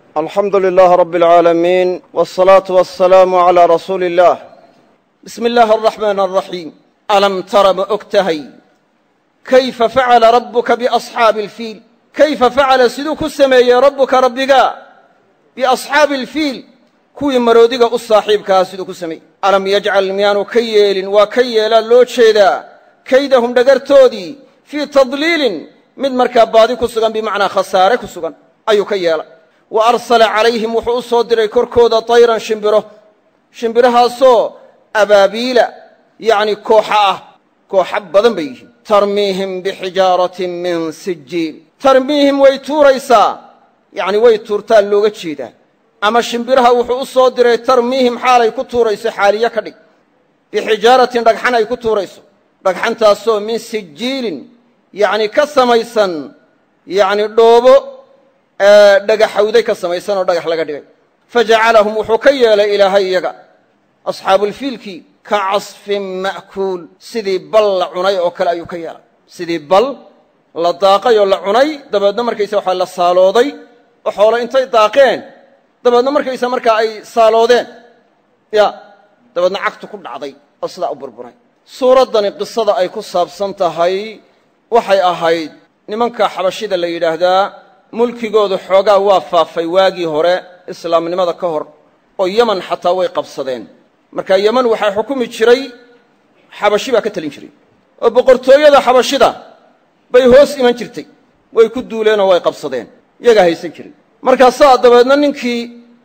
alxamdu lilaah rabi alcaalamiin wاsalaatu wasalaamu calaa rasuuli illaah bismi illaahi araxmaan araxiim alam tara ma og tahay kayfa facala rabbuka biasxaabi alfiil kayfa facala siduu ku sameeyey rabbuka rabbiga biasxaabi alfiil kuwii maroodiga u saaxiibkahaa siduu ku sameeyey alam yajcal miyaanu ka yeelin waa ka yeelaa loo jeedaa kaydahum dhagartoodii fii tadliilin mid markaa baadi ku sugan bimacnaa khasaare ku sugan ayuu ka yeela wa arsala calayhim wuxuu u soo diray korkooda tayran shimbiro shimbirahaasoo abaabiila yacni kooxa ah kooxa badan bay yihiin tarmiihim bixijaaratin min sijiil tarmiihim way tuuraysaa yacni way tuurtaa looga jeedaa ama shimbiraha wuxuu u soo diray tarmiihim xaalay ku tuurayso xaaliye ka dhig bixijaaratin dhagxan ay ku tuurayso dhagxantaasoo min sijiilin yacni ka samaysan yacni dhoobo dhagaxawday ka samaysan oo dhagax laga dhigay fajacalahum wuxuu ka yeelay ilaahay iyaga asxaabuulfiilkii ka casfin ma'kuul sidii bal la cunay oo kale ayuu ka yeelay sidii bal la daaqay oo la cunay dabeedna markaysa waxaa la saalooday oo xoolo intay daaqeen dabeedna markaysa markaa ay saaloodeen ya dabeedna cagtu ku dhacday oo sidaa u burburay suuraddani qisada ay ku saabsan tahay waxay ahayd nimanka xabashida la yidhaahdaa mulkigoodu xoogaa waa faafay waagii hore islaamnimada ka hor oo yeman xataa way qabsadeen marka yeman waxaa xukumi jiray xabashi baa ka talin jiray oo boqortooyada xabashida bay hoos iman jirtay way ku duuleenoo way qabsadeen iyagaa haysan jiray markaasaa dabeedna ninkii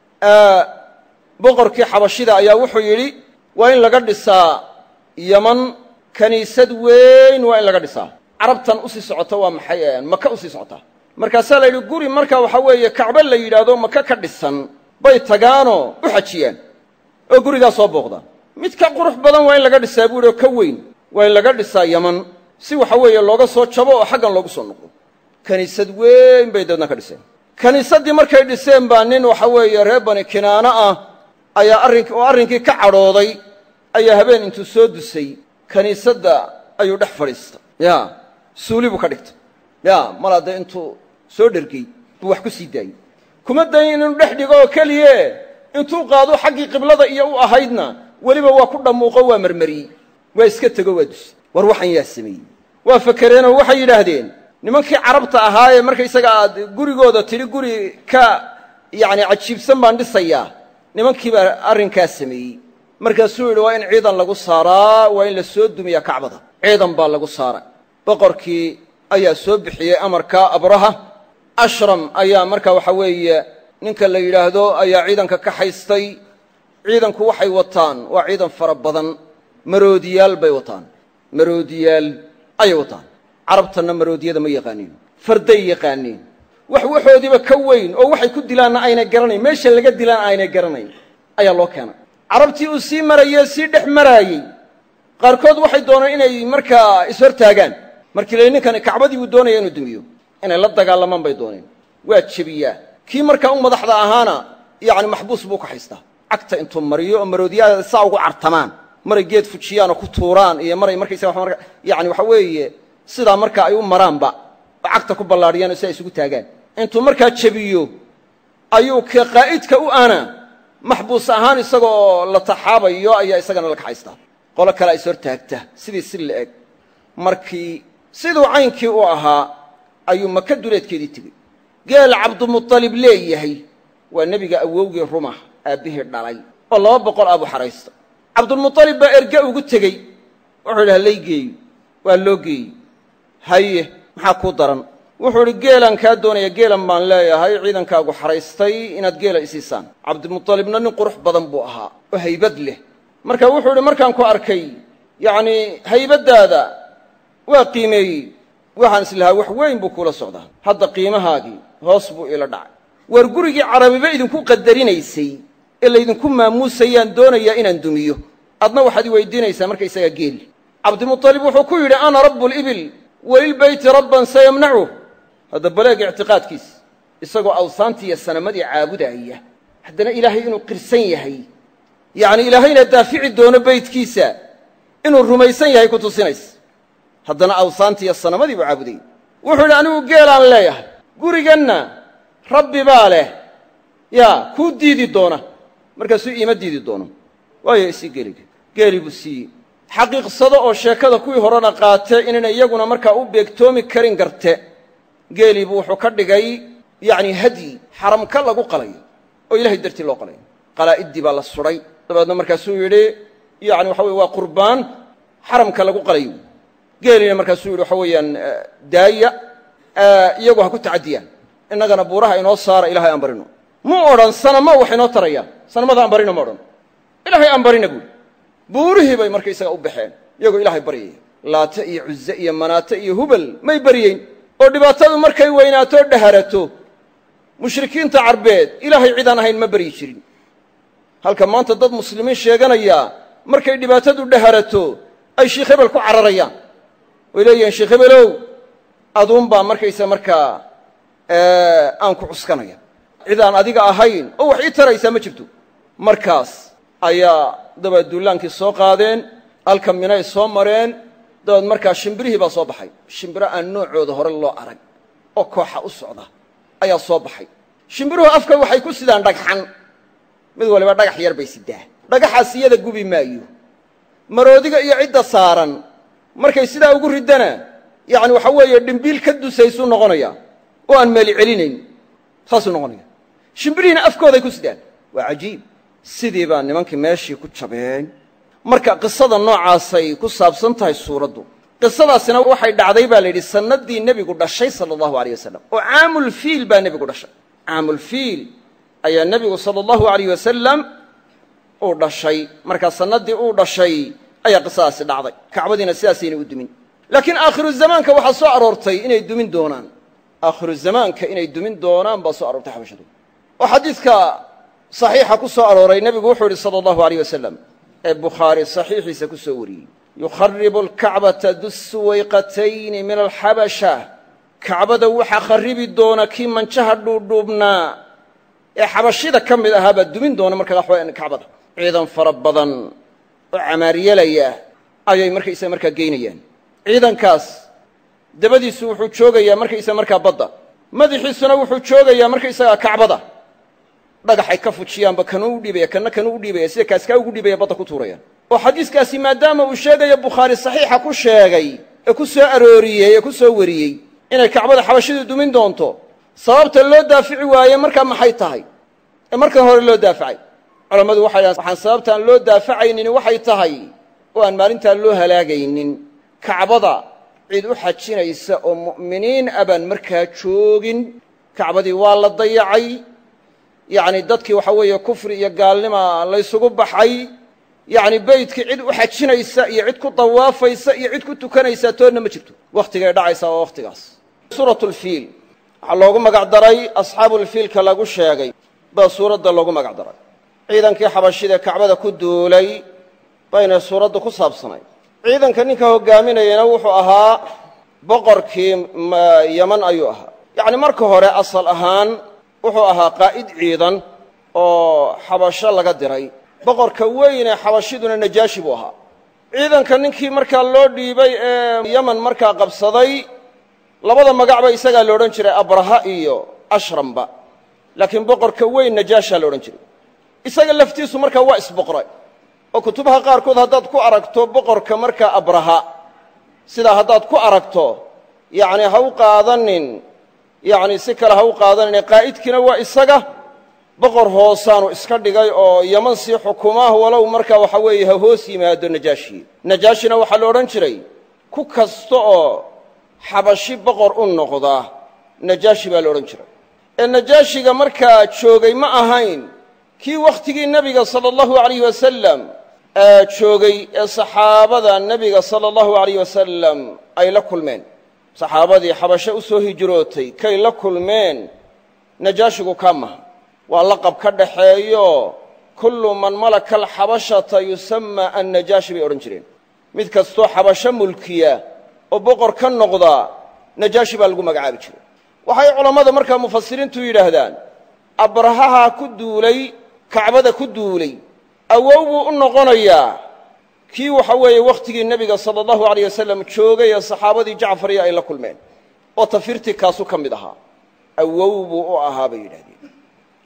boqorkii xabashida ayaa wuxuu yidhi waa in laga dhisaa yeman kaniisad weyn waa in laga dhisaa carabtan usii socota waa maxay maka usii socotaa markaasaa la yidhi guri marka waxa weeye kacbe la yidhaahdo maka ka dhisan bay tagaanoo u xajiyaan oo gurigaa soo booqdaan mid ka qurux badan waa in laga dhisaa buu yidhi oo ka weyn waa in laga dhisaa yaman si waxa weeye looga soo jabo oo xaggan loogu soo noqdo kaniisad weyn bay dabeedna ka dhiseen kaniisaddii markay dhiseen baa nin waxa weeye reer bani kinaano ah ayaa arrin oo arrinkii ka cadhooday ayaa habeen intuu soo dusay kaniisadda ayuu dhex fadhiista ya suuli buu ka dhigtay ya mal hadde intuu soo dhergey buu wax ku sii daayey kuma dayin inuu dhex dhigo oo keliye intuu qaado xaggii qiblada iyo u ahaydna weliba waa ku dhammuuqo waa marmariyey waa iska tego waa dusay war waxan yaa sameeyey waa fakereenoo waxay yidhaahdeen nimankii carabta ahaa ee markaysaga aad gurigooda tidhi guri ka yacni cajiibsan baan dhisayaa nimankii baa arrinkaa sameeyey markaasuu yidhi waa in ciidan lagu saaraa waa in la soo dumiyaa kacbada ciidan baa lagu saaray boqorkii ayaa soo bixiyey amarka abraha ashram ayaa marka waxa weeye ninka la yidhaahdo ayaa ciidanka ka haystay ciidanku waxay wataan waa ciidan fara badan maroodiyaal bay wataan maroodiyaal ayay wataan carabtanna maroodiyada ma yaqaaniin farday yaqaaniin wax waxoodiiba ka weyn oo waxay ku dilaanna aynay garanayn meesha laga dilaana aynay garanayn ayaa loo keenay carabtii uu sii marayee sii dhex maraayey qaarkood waxay dooneen inay markaa ishortaagaan markii la ninkani kacbadii buu doonaya inuu dumiyo inay la dagaalamaan bay dooneen waa jebiyaa kii markaa u madaxda ahaana yacni maxbuus buu ka haystaa cagta intuu mariyo oo maroodiyaada saa ugu cartamaan maray geed fujiyaan oo ku tuuraan iyo maray markaysaga yani waxa weeye sidaa markaa ay u maraanba oo cagta ku ballaadhiyaan oo si ay isugu taagaan intuu markaa jebiyo ayuu ka qaa'idka u ana maxbuus ahaan isagoo la taxaabayo ayaa isagana la kaxaystaa qolo kale is hortaagta sidii si la eg markii siduu caynkii u ahaa ayuu maka duleedkeedii tegey geel cabdumualib leeyahay waa nebiga awowgii rumah aabbihii dhalay oo laba boqol abu xaraysta cabdulmualib baa erge ugu tegey wuxuu yidhi halay geeyo waa loo geeyey haye maxaa kuu daran wuxuu idhi geelaan kaa doonaya geelan baan leeyahay ciidankaagu xaraystay inaad geela isiisaan cabdimualibna nin qurux badan buu ahaa oo haybad leh marka wuxuu idhi markaan ku arkay yacnii haybaddaada waa qiimeeyey waxaan islahaa wax weyn buu kula socdaa hadda qiimahaagii hoos buu ila dhacay waar gurigii carabiba idinku qadarinaysay ee laydinku maamuusayaan doonayaa inaan dumiyo adna waxaad i weydiinaysaa markaysagaa geel cabdimualib wuxuu ku yidhi ana rabu libil walilbeyti rabban sayamnacuh hadda baleeg ictiqaadkiis isagoo awsaantii iyo sanamadii caabudaaya haddana ilaahay inuu qirsan yahay yacni ilaahayna daafici doono beydkiisa inuu rumaysan yahay ku tusinaysa haddana awsaantii iyo sanamadii buu caabudayay wuxuu yidhi anigu geelaan leeyahay guriganna rabbi baa leh ya kuu diidi doona markaasuu iima diidi doono waayo isii geeliga geeli buu siiyey xaqiiqsado oo sheekada kuwii horena qaatee inayna iyaguna markaa u beegtoomi karin garte geelii buu wuxuu ka dhigay yacni hadyi xaramka lagu qalayo oo ilahay dartii loo qalayo qalaa'iddii baa la sudhay dabeedna markaasuu yidhi yani waxa weye waa qurbaan xaramka lagu qalayo geeliina markaasuu yidhi waxa weeyaan daaya iyagu ha ku tacadiyaan innagana buuraha inoo saara ilahay aan barino mu odhan sanama wax inoo tarayaan sanamada aan barino ma odhan ilaahay aan barina buuli buurihii bay markaysaga u baxeen iyagoo ilaahay baryaya laate iyo cuze iyo manaate iyo hubal may baryeyn oo dhibaatadu markay weynaato o dhaharato mushrikiinta carbeed ilaahay cidaan ahayn ma baryi jirin halka maanta dad muslimiin sheeganaya markay dhibaatadu dhaharato ay sheikh hebel ku cararayaan way leeyihiin sheikh hebelow aduunbaa markaysa markaa aan ku cuskanaya cidaan adiga ahayn oo wax ii taraysaa ma jirto markaas ayaa dabeed duulaankii soo qaadeen halka minay soo mareen dabeed markaa shimbirihii baa soo baxay shimbiro aan noocooda hore loo arag oo kooxa u socda ayaa soo baxay shimbiruhu afka waxay ku sidaan dhagxan mid waliba dhagax yar bay sidaa dhagaxaas iyada gubi maayo maroodiga iyo cidda saaran markay sidaa ugu riddana yacni waxa weeye dhimbiil ka dusaysuu noqonaya oo aan meeli celinayn saasuu noqonaya shimbirihiina afkooday ku sidaan waa cajiib sidii baa nimankii meeshii ku jabeen marka qisada noocaasay ku saabsan tahay suuraddu qisadaasina waxay dhacday baa la yidhi sannaddii nebigu dhashay sala allahu aleyh wasalam oo caamulfiil baa nebigu dhashay caamulfiil ayaa nebigu sala allahu alayh wasalam uu dhashay markaa sannaddii uu dhashay ayaa qisadaasi dhacday kacbadiina sidaasayna u dumin laakiin aakhiru zamaanka waxaa soo aroortay inay dumin doonaan aakhiru zamaanka inay dumin doonaan baa soo aroortay xabashadu oo xadiidka saxiixa ku soo arooray nebigu wuxuu yidhi sala allahu aleyh wasalam ee bukhaari saxiixiisa ku soo wariyey yukharibu alkacbata dusuwayqatayni min alxabasha kacbada waxaa kharibi doona kii manjaha dhuudhuubnaa ee xabashida ka mid ahaa baa dumin doona markaa waxaweyan kacbada ciidan fara badan oo camaaryelaya ayay markaysaga markaa geynayaan ciidankaas dabadiisu wuxuu joogayaa markaysaga markaa badda madaxiisuna wuxuu joogayaa markaysagaa kacbada dhagaxay ka fujiyaanba kanuu u dhiibaya kana kanuu u dhiibaya sida kaaskaa ugu dhiibaya badda ku tuurayaan oo xadiiskaasi maadaama uu sheegayo bukhaari saxiixa ku sheegay ee ku soo arooriyey ee ku soo wariyey inay kacbada xabashidu dumin doonto sababta loo daafici waaye markaa maxay tahay ee markan hore loo daafacay culammadu waxay dhahan waxaan sababtaan loo daafacaynin waxay tahay oo aan maalintaan loo halaagaynin kacbada cid u xajinaysa oo mu'miniin abaan markaa joogin kacbadii waa la dayacay yacni dadkii waxa weeye kufri iyo gaalnima laysugu baxay yacni beydkii cid u xajinaysa iyo cid ku dawaafaysa iyo cid ku tukanaysa toonna ma jirto wakhtigay dhacaysaa waa wakhtigaas suuratu lfiil waxaa loogu magac daray asxaabulfiilka lagu sheegay baa suuradda loogu magac daray ciidankii xabashida kacbada ku duulay bayna suuraddu ku saabsanay ciidanka ninka hogaaminayana wuxuu ahaa boqorkii yaman ayuu ahaa yacni marka hore asal ahaan wuxuu ahaa qaa'id ciidan oo xabasho laga diray boqorka weyn ee xabashiduna najaashi buu ahaa ciidanka ninkii markaa loo dhiibay ee yaman markaa qabsaday labada magacba isagaa la odhan jiray abraha iyo ashramba laakiin boqorka weyn najaashaa la odhan jiray isaga laftiisu markaa waa isboqray oo kutubaha qaarkood haddaad ku aragto boqorka markaa abraha sidaa haddaad ku aragto yacni ha u qaadanin yacni si kale ha u qaadanin qaa'idkiina waa isaga boqor hoosaanu iska dhigay oo yaman sii xukumaah walow markaa waxa weeye ha hoos yimaado najaashi najaashina waxaa la odhan jiray ku kasta oo xabashi boqor u noqda najaashi baa la odhan jiray ee najaashiga markaa joogay ma ahayn kii wakhtigii nebiga sala allahu alayh wasalam joogay ee saxaabada nebiga sala allahu alayh wasalam ay la kulmeen saxaabadii xabashe u soo hijrootay kay la kulmeen najaashigu kaa maha waa laqab ka dhaxeeyo kullu man malaka alxabashata yusamma annajaashi bay odhan jireen mid kastoo xabasho mulkiya oo boqor ka noqda najaashi baa lagu magacaabi jiray waxay culammada markaa mufasiriintu yidhaahdaan abrahaha ku duulay kacbada ku duulay awow buu u noqonayaa kii waxa weeye wakhtigii nebiga sala allahu alayh wasalam joogay ee saxaabadii jacfariya ay la kulmeen oo tafirtii kaasu ka mid ahaa awow buu u ahaa bay yidhahdeen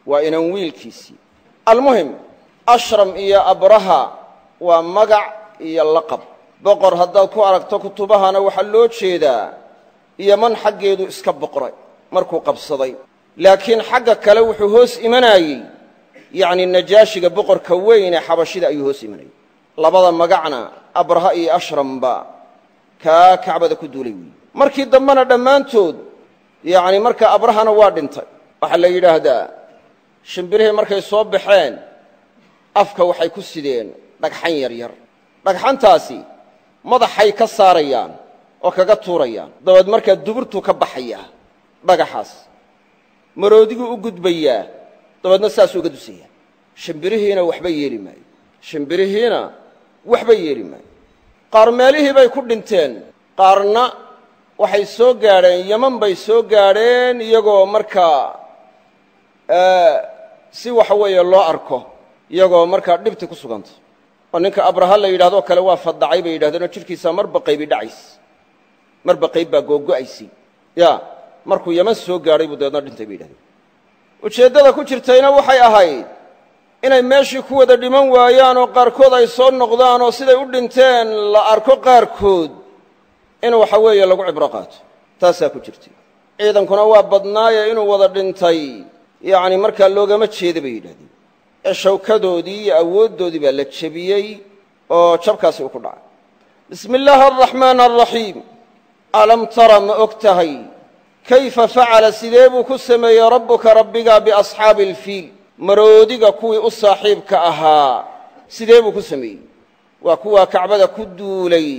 waa inan wiilkiisii almuhim ashram iyo abraha waa magac iyo laqab boqor haddaad ku aragto kutubahana waxaa loo jeedaa yoman xaggeedu iska boqray markuu qabsaday laakiin xagga kale wuxuu hoos imanayey yacni najaashiga boqorka weyn ee xabashida ayuu hoos imanayey labada magacna abraha iyo ashramba kaa kacbada ku duulay weeye markii dambena dhammaantood yacni marka abrahana waa dhintay waxaa la yidhaahdaa shimbirihii markay soo baxeen afka waxay ku sideen dhagxan yar yar dhagxantaasi madaxay ka saarayaan oo kaga tuurayaan dabeed markaa duburtuu ka baxayaa dhagaxaas maroodiguu u gudbayaa dabeedna saasuu uga dusayaa shimbirihiina waxba yeeli maayo shimbirihiina waxba yeeli maayo qaar meelihii bay ku dhinteen qaarna waxay soo gaadheen yeman bay soo gaadheen iyagoo markaa si waxa weeye loo arko iyagoo markaa dhibti ku suganta oo ninka abraha la yidhahdoo kale waa fadacay bay yidhahdeenoo jidhkiisa marba qaybi dhacays marba qayb baa googo'aysay ya markuu yeman soo gaadhay buu dabeedna dhintay bay yidhahdeen ujeeddada ku jirtayna waxay ahayd inay meeshii ku wada dhiman waayaan oo qaarkood ay soo noqdaan oo siday u dhinteen la arko qaarkood in waxa weeye lagu cibro qaato taasaa ku jirtay ciidankuna waa badnaaye inuu wada dhintay yacni markaa loogama jeeda bay yidhahdeen ee shawkadoodii iyo awooddoodii baa la jebiyey oo jabkaasi uu ku dhacay bismi illaahi araxmaan araxiim alam tara ma og tahay kayfa facala sidee buu ku sameeyey rabbuka rabbiga biasxaabi alfiil maroodiga kuwii u saaxiibka ahaa sidee buu ku sameeyey waa kuwaa kacbada ku duulay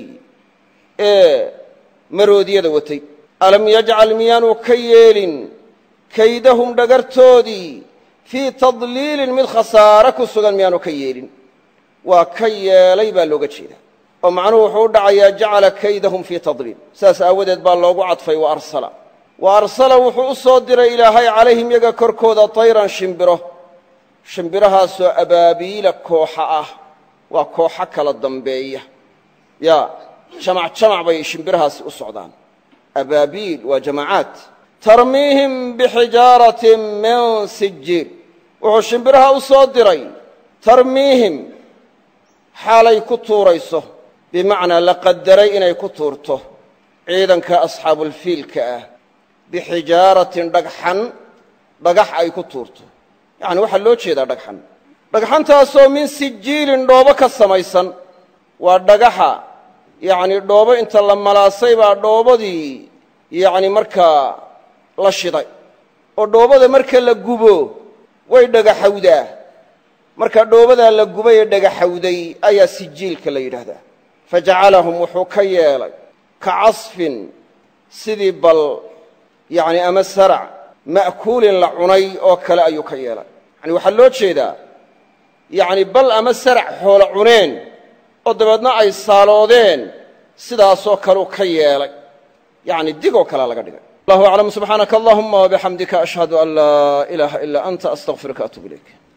ee maroodiyada watay alam yajcal miyaanu ka yeelin kaydahum dhagartoodii fii tadliilin mid khasaare ku sugan miyaanu ka yeelin waa ka yeelay baa looga jeedaa oo macnuhu wuxuu u dhacayaa jacala kaydahum fii tadliil saas aawadeed baa loogu cadfay wa arsala wa arsala wuxuu u soo diray ilaahay calayhim yaga korkooda tayran shimbiro shimbirahaasoo abaabiila kooxa ah waa kooxo kala dambeeya ya jamac jamac bay shimbirahaasi u socdaan abaabiil waa jamacaad tarmiihim bixijaaratin min sijiil wuxuu shimbiraha u soo diray tarmiihim xaalay ku tuurayso bimacnaa la qadaray inay ku tuurto ciidanka asxaabulfiilka ah bixijaaratin dhagxan dhagax ay ku tuurto yacni waxaa loo jeedaa dhagxan dhagxantaasoo min sijiilin dhoobo ka samaysan waa dhagaxa yacni dhoobo inta la malaasay baa dhoobadii yacni markaa la shiday oo dhoobada marka la gubo way dhagaxawdaa marka dhoobadaa la gubay ee dhagaxawday ayaa sijiilka la yidhaahdaa fa jacalahum wuxuu ka yeelay ka casfin sidii bal yacni ama sarac ma'kuulin la cunay oo kale ayuu ka yeelay yani waxaa loo jeedaa yacni bal ama sarac xoolo cuneen oo dabeedna ay saaloodeen sidaasoo kaleu ka yeelay yacni digoo kalea laga dhigay allahu aclam subxaanaka allahuma wabixamdika ashhadu an laa ilaaha ilaa anta astaqfiruka atub ilayk